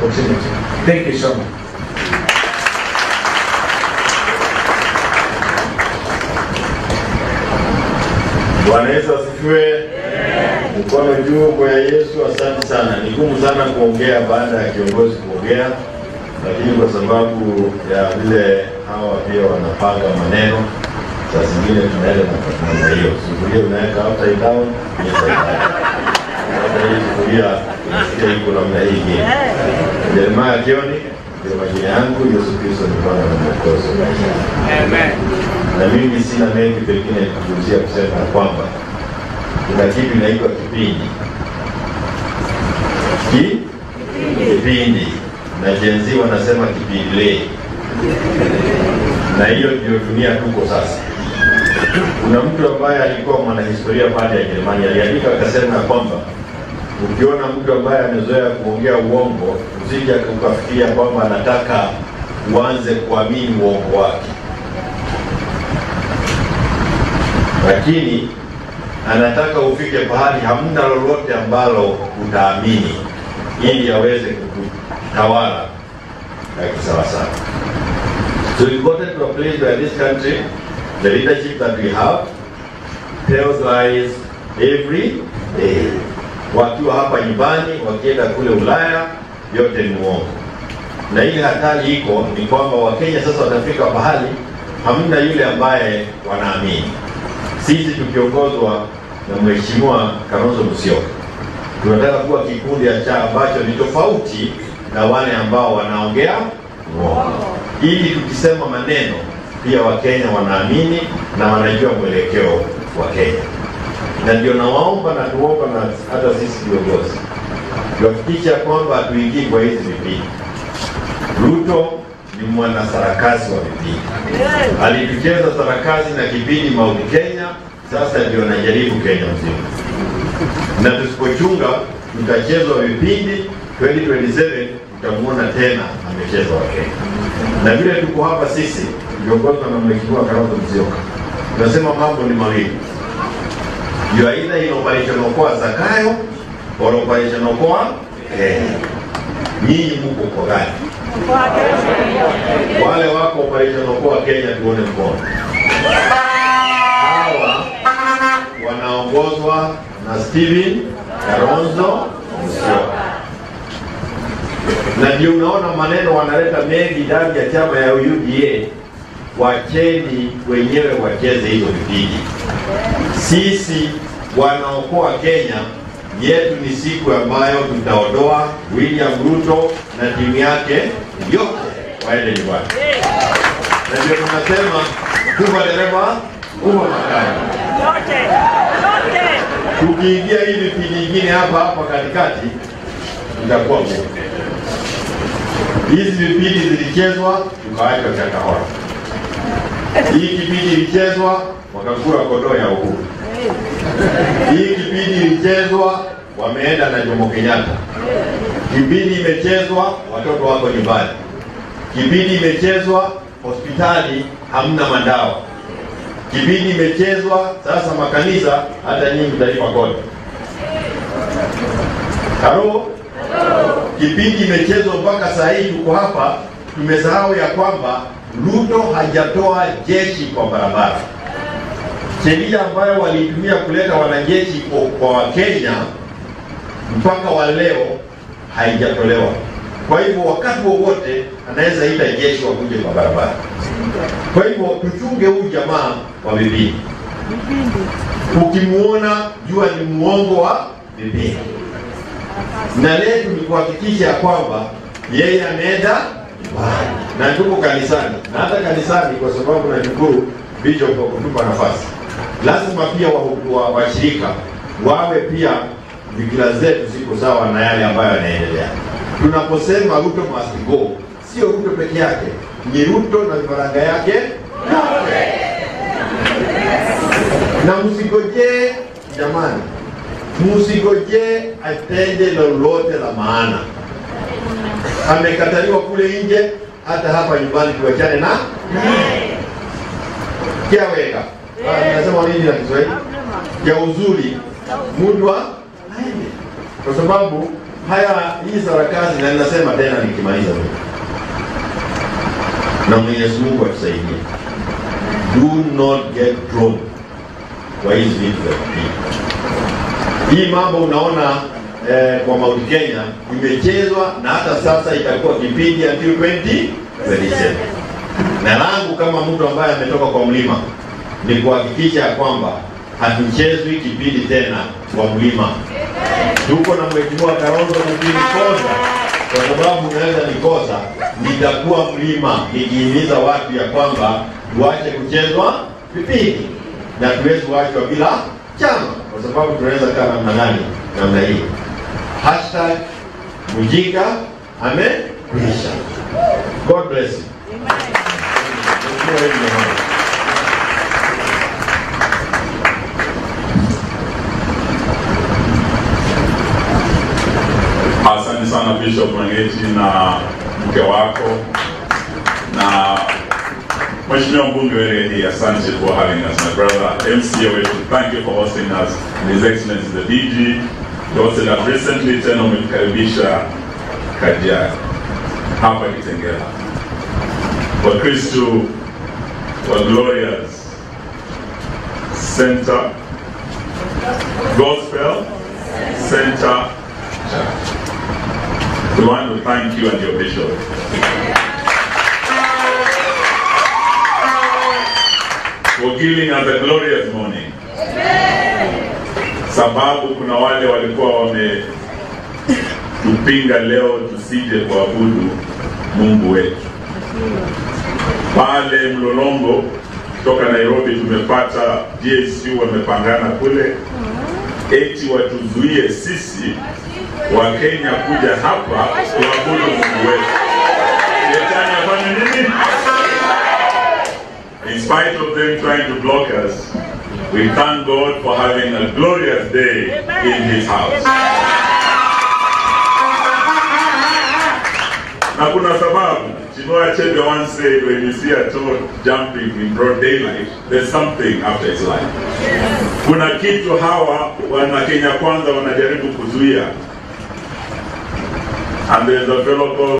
opportunity. Thank you so much. Bwana Yesu asifiwe. Mkono juu kwa Yesu. Asante sana. Ni ngumu sana kuongea baada ya kiongozi kuongea, lakini kwa sababu ya vile hawa pia wanapanga maneno, saa zingine tunaenda na namna hiyo. Sufuria unaweka upside down, inside down. Hata hii sufuria unasikia iko namna hii ingine. Jeremiah Kioni ndio majina yangu. Yesu Kristo ni Bwana na Mwokozi wa maisha yangu na mimi sina mengi pengine kuzungumzia kusema ya kwamba kuna kitu inaitwa kipindi ki kipindi na jenzi wanasema kipindile, na hiyo ndio dunia tuko sasa. Kuna mtu ambaye alikuwa mwanahistoria pale ya Jerumani aliandika akasema ya kwamba ukiona mtu ambaye amezoea kuongea uongo, usije ukafikiria kwamba anataka uanze kuamini uongo wake lakini anataka ufike pahali hamna lolote ambalo utaamini ili aweze kukutawala ya kisawasawa. So we got to a place where this country, the leadership that we have, tells lies every day. Wakiwa hapa nyumbani, wakienda kule Ulaya, yote ni uongo. Na ile hatari iko ni kwamba Wakenya sasa watafika pahali hamna yule ambaye wanaamini sisi tukiongozwa na Mheshimiwa Kalonzo Musyoka tunataka kuwa kikundi cha ambacho ni tofauti na wale ambao wanaongea uongo, ili tukisema maneno pia Wakenya wanaamini na wanajua mwelekeo wa Kenya. Na ndio nawaomba na tuomba na hata sisi viongozi tuhakikisha kwamba hatuingii kwa hizi vipindi. Ruto ni mwana sarakasi wa vipindi, alitucheza sarakasi na kipindi Mauti Kenya, sasa ndio anajaribu Kenya mzima, na tusipochunga tutachezwa vipindi 2027 tutamwona tena amecheza wa Kenya. Na vile tuko hapa sisi tukiongozwa na Mheshimiwa Kalonzo Musyoka, tunasema mambo ni mawili, you are either in operation okoa Zakayo or operation okoa Kenya. Nyinyi mko kwa gani? wale wako operation okoa Kenya, tuone mkono. Hawa wanaongozwa na Steven Kalonzo Musyoka, na ndio unaona maneno wanaleta mengi ndani ya chama ya UDA. Wacheni wenyewe wacheze hizo vipindi. Sisi wanaokoa Kenya yetu ni siku ambayo tutaondoa William Ruto na timu yake yote waende nyumbani, na ndio tunasema kuva dereva kuva makani. Tukiingia hii vipindi ingine hapa hapa katikati, itakuwa ngumu. Hizi vipindi zilichezwa tukaachwa Chakahora, hii kipindi ilichezwa wakakula kondoo ya uhuru, hii kipindi ilichezwa wameenda na Jomo Kenyatta, kipindi imechezwa watoto wako nyumbani kipindi imechezwa hospitali hamna madawa, kipindi imechezwa sasa makanisa, hata nyinyi mtalipa kodi. Halo, kipindi imechezwa mpaka saa hii tuko hapa, tumesahau ya kwamba Ruto hajatoa jeshi kwa barabara. Sheria ambayo walitumia kuleta wanajeshi kwa- kwa Wakenya mpaka wa leo haijatolewa. Kwa hivyo wakati wowote anaweza ita jeshi wakuje kwa barabara. Kwa hivyo tuchunge huyu jamaa wa vipindi. Ukimuona jua ni muongo wa vipindi, na letu ni kuhakikisha ya kwamba yeye anaenda nyumbani na tuko kanisani, na hata kanisani, kwa sababu nashukuru Bishop kwa kutupa nafasi, lazima pia wa- wa- washirika wawe pia fikira zetu ziko sawa na yale ambayo yanaendelea. Tunaposema Ruto must go, sio Ruto peke yake, ni Ruto na vifaranga yake yote. Na msigojee jamani, msigojee atende lolote la maana. Amekataliwa kule nje, hata hapa nyumbani tuachane na kiaweka. Ah, Nasema nini na Kiswahili? Ya uzuri mudwa aende, kwa sababu haya hii sarakasi, na ninasema tena nikimaliza mimi, na Mwenyezi Mungu atusaidie, do not get drawn kwa hizi vitu vya kupiga. Hii mambo unaona eh, kwa Mount Kenya imechezwa na hata sasa itakuwa kipindi until 2027 na langu kama mtu ambaye ametoka kwa mlima ni kuhakikisha ya kwamba hatuchezwi kipindi tena kwa mlima. Tuko na mheshimiwa Kalonzo, mkinikosa kwa sababu unaweza nikosa, nitakuwa mlima nikihimiza watu ya kwamba tuache kuchezwa vipindi na tuwezi kuachwa bila chama, kwa sababu tunaweza kaa namna gani? Namna hii. Hashtag Mujinga amekwisha. God bless you. Mheshimiwa Eddie Nyamwasa. Asante sana Bishop Mwangeti na mke wako na Mheshimiwa mbunge Weredi, asante for having us my brother. MCA wetu, thank you for hosting us. And His Excellency the DG, you hosted us recently, tena umetukaribisha Kajiado hapa Kitengela. Wakristo wa Glorious Center Gospel Center Church. We want to thank you and your bishop. For giving us a glorious morning. Sababu kuna wale walikuwa wametupinga leo tusije kuabudu Mungu wetu. Pale Mlolongo kutoka Nairobi tumepata GSU wamepangana kule eti watuzuie sisi wa Kenya kuja hapa kuabudu Mungu wetu. Shetani afanye nini? In spite of them trying to block us, we thank God for having a glorious day in His house. Na kuna sababu. Chinua Achebe once said, when you see a toad jumping in broad daylight, there's something after its life. Kuna kitu hawa wana Kenya kwanza wanajaribu kuzuia. And there's a fellow called